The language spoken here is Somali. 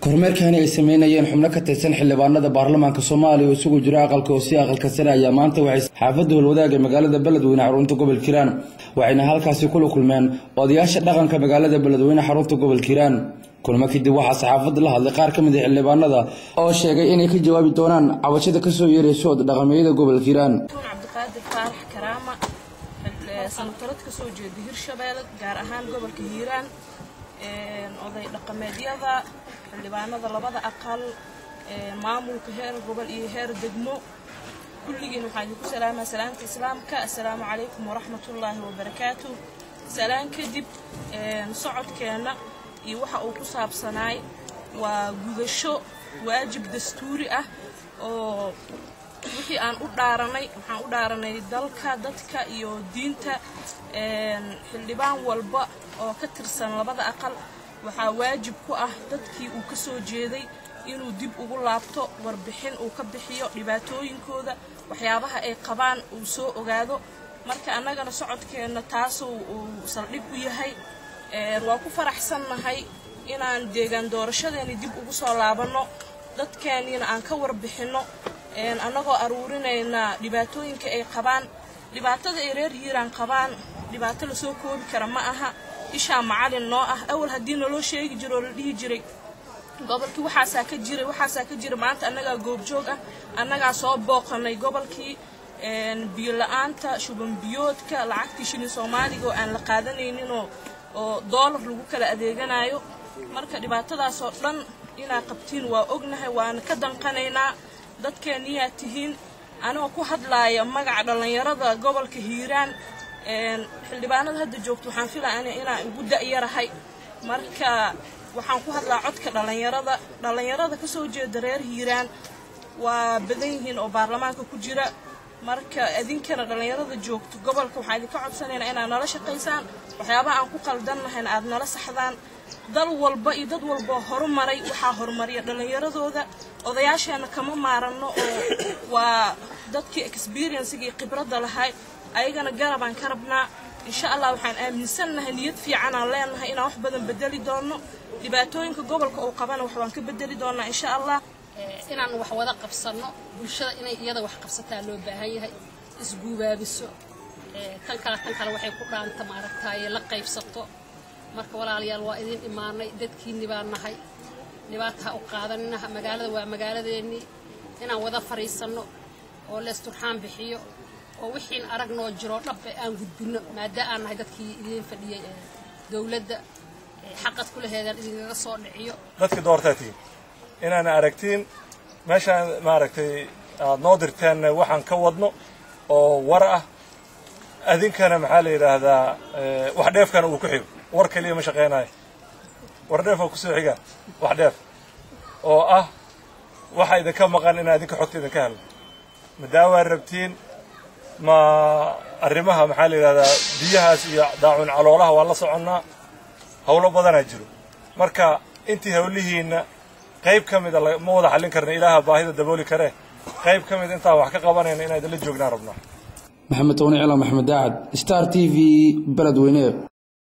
kormeerkani ay sameynayeen xubno ka tirsan xildhibaanada baarlamaanka soomaaliya oo isugu jira aqalka hoose aqalka sare ayaa maanta waxay xaafadda holwadaag ee magaalada beledweyne xarunta gobolka hiiraan waxayna halkaasi kula kulmeen odayaasha dhaqanka magaalada beledweyne xarunta gobolka hiiraan kulmo kadib waxaa saxaafadda la hadlay qaar ka mid a xildhibaanada oo sheegay inay ka jawaabi doonaan cabashada kasoo yeerayso od dhaqameeyada gobolka hiiraan cabdiqaadir faarax karaama sanatarad ka soo jeeda hirshabeelle gaar ahaan gobolka hiiraan oday dhaqameedyada xildhibaanada labada aqal maamulka heer gobol iyo heer degmo kulligiin waxaan idinku salaamaa salaamta islaamka assalaamu calaykum waraxmatullaahi wabarakaatu salaan kadib socodkeenna iyo waxa uu ku saabsanaay waa gudasho waajib dastuuri ah oo wixii aan u dhaaranay waxaan u dhaaranay dalka dadka iyo diinta xildhibaan walba oo ka tirsan labada aqal waxaa waajib ku ah dadkii uu ka soo jeeday inuu dib ugu laabto warbixin uu ka bixiyo dhibaatooyinkooda waxyaabaha ay qabaan uu soo ogaado marka annagana socodkeenna taasuu uu saldhig u yahay waa ku faraxsannahay inaan deegaan doorashadeeni dib ugu soo laabanno dadkeeniina aan ka warbixinno annagoo aruurinayna dhibaatooyinka ay qabaan dhibaatada ay reer hiiraan qabaan dhibaato lasoo koobi kara ma aha ishaa macalin noo ah awal haddii naloo sheegi jiro oo la dhihi jiray gobolkii waxaasaa ka jiray waxaasaa ka jira maanta annagaa goobjoog ah annagaa soo booqanay gobolkii biyo la-aanta shuban biyoodka lacagtii shilin soomaaliga oo aan la qaadanayninoo oo doolar lagu kala adeeganayo marka dhibaatadaasoo dhan inaa qabtiin waa ognahay waana ka danqanaynaa dadkeeniyaa tihiin anigoo ku hadlaaya magaca dhallinyarada gobolka hiiraan xildhibaanada hadda joogto waxaan filaya inaan ugu da'yarahay marka waxaan ku hadlaa codka dhallinyarada dhallinyarada ka soo jeeda reer hiiraan waa badan yihiin oo baarlamaanka ku jira marka idinkana dhallinyarada joogto gobolka waxaan idinka codsanaynaa inaad nala shaqaysaan waxyaabaha aan ku qaldannahayna aad nala saxdaan dal walba iyo dad walboo horumaray waxaa horumariya dhallinyaradooda odayaasheenna kama maaranno oo waa dadkii experienciga iyo khibradda lahay ayagana garabaan ka rabnaa insha allah waxaan aaminsannahay niyad fiicanaan leenahay inaan wax badan bedeli doonno dhibaatooyinka gobolka uu qabana wax waan ka bedeli doonnaa insha allah inaan wax wada qabsanno bulshada inay iyada wax qabsataa loo baahan yahay isguubaabiso tan kale tan kale waxay ku dhaanta maaragtaaye la qaybsato marka walaalayaal waa idin imaanay dadkiinni baan nahay dhibaataha u qaadaninaha magaalada waa magaaladeennii inaan wada fadhiisanno oo leesturxaan bixiyo oo wixiin aragnoo jiroo dhabbe aan gudbinno maada aan nahay dadkii idiin fadhiyey dowladda xaqad ku laheedaan idinkaga soo dhiciyo dadkii doortaa tihiin inaana aragtiin meeshaan maaragtay aad noo dirteen waxaan ka wadno oo war ah adinkana maxaa la yidhaahdaa wax dheefkana uu ku xigo war keliya ma shaqaynayo war dheef oo kusoo xiga wax dheef oo ah waxa idinka maqan inaa idinka xogta idinka helno ma daawaa rabtiin ma arrimaha maxaa la yidhahdaa biyahaas iyo daacun caloolaha waa la soconnaa howlo badanaa jiro marka intii howlihiinna qayb ka mida ma wada xallin karna ilaaha baahida dabooli karee qayb ka mid intaan wax ka qabanayna inaa idinla joognaan rabnaa maxamed towni cilaan maxamed daacad star t v beledweyne